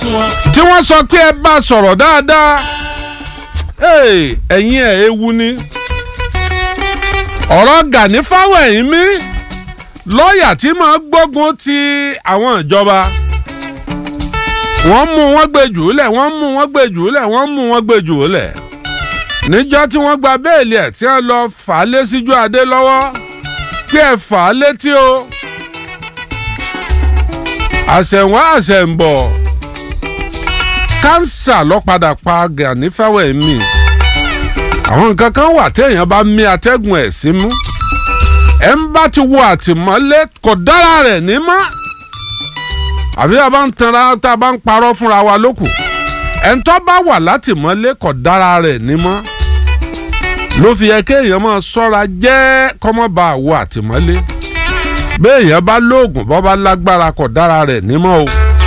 tí wọ́n sọ pé ẹ bá sọ̀rọ̀ dáadáa Hey, ẹ̀yin ẹ̀ ewu ni ọ̀rọ̀ Gani Fáwẹ̀hìnmí lọ́ọ̀yà tí máa gbógun ti àwọn ìjọba wọ́n mú wọ́n gbé jù ú lẹ̀ wọ́n mú wọ́n gbé jù ú lẹ̀ wọ́n mú wọ́n gbé jù ú lẹ̀ níjọ́ tí wọ́n gba béèlì ẹ̀ tí wọ́n lọ fà á lé síjú adé lọ́wọ́ pé ẹ fà á létí o àṣẹ̀wá àṣẹ̀ǹbọ̀ kánsà ló padà pa Gani Fáwẹ̀hìnmí àwọn nǹkan kan wà téèyàn bá mí atẹ́gùn ẹ̀ sí mú ẹ̀ ń bá ti wo àtìmọ́lé kò dára rẹ̀ ní mọ́ àbí a bá ń tanra tá a bá ń parọ́ fúnra wa lókù ẹ̀ ń tọ́ bá wà látìmọ́lé kò dára rẹ̀ ní mọ́ ló fi yẹ kéèyàn máa ṣọ́ra jẹ́ kọ́mọ́ba àwọ̀ àtìmọ́lé béèyàn bá lóògùn bọ́ bá lágbára kò dára rẹ̀ ní mọ́ o.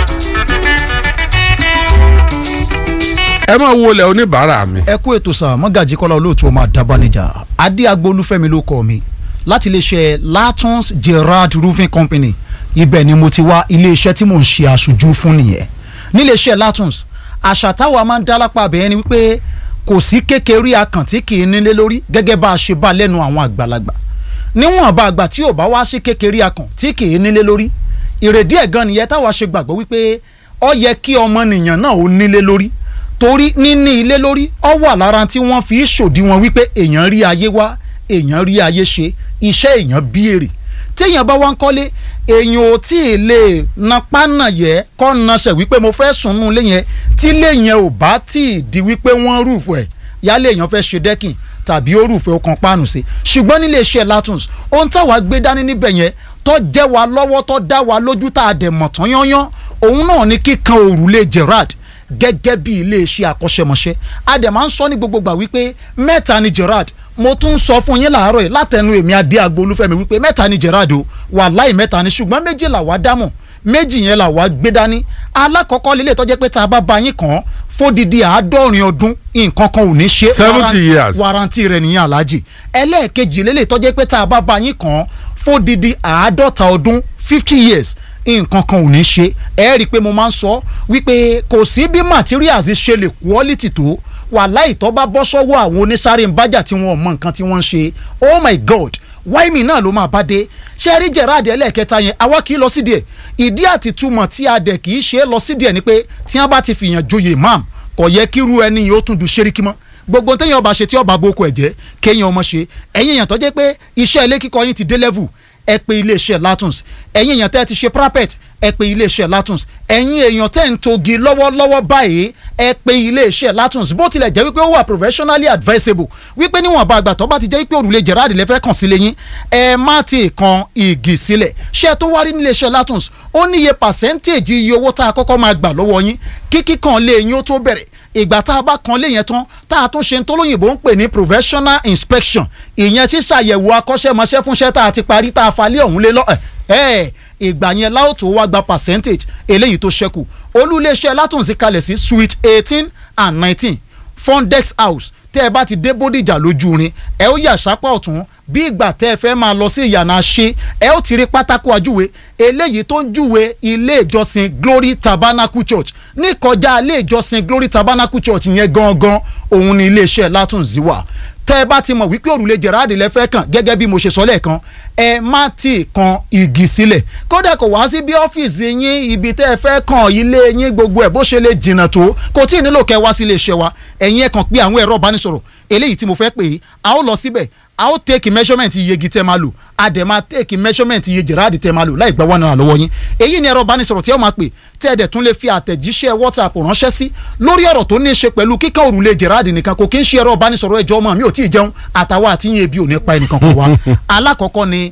ẹ máa wọlé oníbàárà mi. ẹ kú ètò sà mọ́gàjì kọ́lá olóòtú ọmọ àdábánijà adé agbolúfẹ́mi ló kọ́ mi láti iléeṣẹ́ latons gerard roofing company ibẹ̀ ni mo ti wá iléeṣẹ́ tí mò ń ṣe aṣojú fún nìyẹn níléeṣẹ́ latons àṣà táwa máa ń dá lápá abẹ́yẹn ni wípé kò sí kékeré akàn tí kì í nílé lórí gẹ́gẹ́ bá a ṣe bá lẹ́nu àwọn àgbàlagbà níwọ̀n bá àgbà tí ò bá wá sí kékeré akàn tí kì í nílé lórí ìrèdí ẹ̀ gan nìyẹn táwa ṣe gbàgbọ́ wípé ó yẹ kí ọmọnìyàn náà ó nílé lórí torí níní ilé lórí ọ wà lára tí wọ́n fi ṣòdiwọ̀n wípé èèyàn rí ayé wá èèyàn rí ayé ṣe iṣẹ́ èèyàn bí èrè téèyàn bá wá ń kọ́lé èèyàn ò tí ì lè napá nà yẹ kọ́ nasẹ̀ wípé mo fẹ́ sùn nù lé yẹn tí lé yẹn ò bá tí ì di wípé wọ́n rúùfù ẹ̀ yálé èèyàn fẹ́ ṣe dẹ́kìn tàbí ó rúùfù ẹ̀ ó kan páànù sí ṣùgbọ́n nílé iṣẹ́ Latons ohun táwa gbé dání níbẹ̀ yẹn tó jẹ́ wa lọ́wọ́ tó dá wa lójú tá a dẹ̀ mọ̀ tán yányán òun náà ní kíkan òrùlé Gerard gẹ́gẹ́ bí iléeṣẹ́ akọ́ṣẹ́mọṣẹ́ a dẹ̀ máa ń sọ ní gbogbo gbà wípé mẹ́ta ni Gerard mo tún ń sọ fún yín làárọ̀ yìí látẹnu èmi adé agbo olúfẹ́mi wípé mẹ́ta ni Gerard o wàláì mẹ́ta ni ṣùgbọ́n méjì là wá dámọ̀ méjì yẹn là wá gbé dání alákọ̀ọ́kọ́ lélẹ̀ tó jẹ́ pé tá a bá ba yín kàn fódìdí àádọ́rin ọdún nǹkan kan ò ní ṣe seventy years warranty rẹ̀ nìyẹn aláàjì ẹlẹ́ẹ̀kejì lélẹ̀ tó jẹ́ pé tá a bá ba yín kàn fódìdí àádọ́ta ọdún fifty years nǹkan kan ò ní ṣe ẹ rí i pé mo máa ń sọ wípé kò sí bí materials ṣe lè quality tó wàláì tó bá bọ́ sọ́wọ́ àwọn onísáré ń bájà tí wọ́n mọ nǹkan tí wọ́n ń ṣe oh my god wáìmì náà ló máa bá dé ṣé rí Gerard ẹlẹ́ẹ̀kẹta yẹn àwa kì í lọ sídìí ẹ̀ ìdí àti túmọ̀ tí a dẹ̀ kì í ṣe é lọ sídìí ẹ̀ ni pé tí wọ́n bá ti fìyàn joyè imam kò yẹ kí irú ẹni yìí ó tún du ṣeríkí mọ́ gbogbo téèyàn ọba ṣe tí ọba boko ẹ̀ jẹ́ kéèyàn ọmọ ṣe ẹ̀yin èèyàn tó jẹ́ pé iṣẹ́ ilé kíkọ́ yín ti dé level ẹ pè iléeṣẹ́ Latons ẹ̀yin èèyàn tẹ́ ti ṣe prapet ẹ pè iléeṣẹ́ Latons ẹ̀yin èèyàn tẹ́ ń togi lọ́wọ́lọ́wọ́ báyìí ẹ pè iléeṣẹ́ Latons bó tilẹ̀ jẹ́ wípé ó wà professionally advisable wípé níwọ̀n bá àgbà tó bá ti jẹ́ wípé òrùlé Gerard lẹ́fẹ́ kàn sílé yín ẹ má ti kan igi sílẹ̀ ṣé tó wá rí níléeṣẹ́ Latons ó níye percentage iye owó tá a kọ́kọ́ máa gbà lọ́wọ́ yín kíkí kan lé yín ó tó bẹ̀rẹ̀ ìgbà tá a bá kan lé yẹn tán tá a tún ṣe tó lóyìnbó ń pè ní professional inspection ìyẹn ṣíṣàyẹ̀wò akọ́ṣẹ́mọṣẹ́ fúnṣẹ́ tá a ti parí tá a falẹ̀ ọ̀hún lé lọ ẹ̀ ìgbà yẹn láòtó wá gba percentage eléyìí tó ṣẹ́kù olúléeṣẹ́ látúnṣe kalẹ̀ sí suite eighteen and nineteen fondex house tẹ́ ẹ bá ti dé bódìjà lójú rin ẹ ó yà sápá ọ̀tún bí ìgbà tẹ́ ẹ fẹ́ máa lọ sí ìyànà ṣe ẹ ó ti rí pátákó ajúwe eléyìí tó ń júwe ilé ìjọsìn glory tabernacle church ní kọjá ilé ìjọsìn glory tabernacle church yẹn gangan òun ni iléeṣẹ́ látúnṣe wà tẹ́ ẹ bá ti mọ̀ wípé òrùlé Gerard lẹ́fẹ́ kàn gẹ́gẹ́ bí mo ṣe sọ lẹ́ẹ̀kan ẹ má ti kan igi sílẹ̀ kódà kò wá sí bí ọ́fíìsì yín ibi tẹ́ ẹ fẹ́ kàn ilé yín gbogbo ẹ̀ bó ṣe lè jìnnà tó kò tí ì nílò kẹ́ wá sí iléeṣẹ́ wa ẹ̀yin ẹ̀ kàn pé àwọn ẹ̀rọ ìbánisọ̀rọ̀ eléyìí tí mo fẹ́ pè é a ó lọ síbẹ̀ a ó take measurement iye igi tẹ́ máa lò a dẹ̀ máa take measurement iye Gerard tẹ́ máa lò láì gba one naira lọ́wọ́ yín èyí ni ẹ̀rọ ìbánisọ̀rọ̀ tí ẹ máa pè tẹ́ ẹ dẹ̀ tún lè fi àtẹ̀jíṣẹ́ WhatsApp ránṣẹ́ sí lórí ọ̀rọ̀ tó ní í ṣe pẹ̀lú kíkàn òrùlé Gerard nìkan kò kí ń ṣe ẹ̀rọ ìbánisọ̀rọ̀ ẹjọ́ ọmọ mi ò tí ì jẹun àtàwọn àti yín ebi ò ní pa ẹnìkan kan wá alákọ̀ọ́kọ́ ni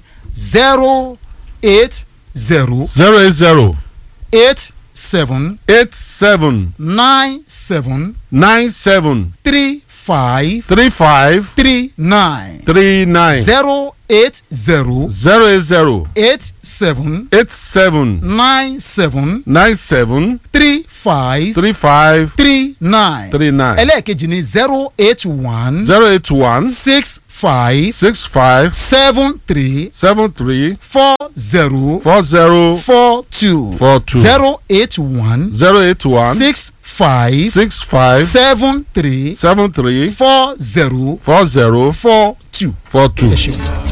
zero eight zero zero eight zero eight seven eight seven nine seven nine seven three five three five three nine three nine zero eight zero zero eight zero eight seven eight seven nine seven nine seven three five three five three nine three nine ẹlẹ́ẹ̀kejì ni zero eight one zero eight one six five six five seven three seven three four zero four zero four two four two zero eight one zero eight one six five six five seven three seven three four zero four zero four two. four two. ẹ ṣeun.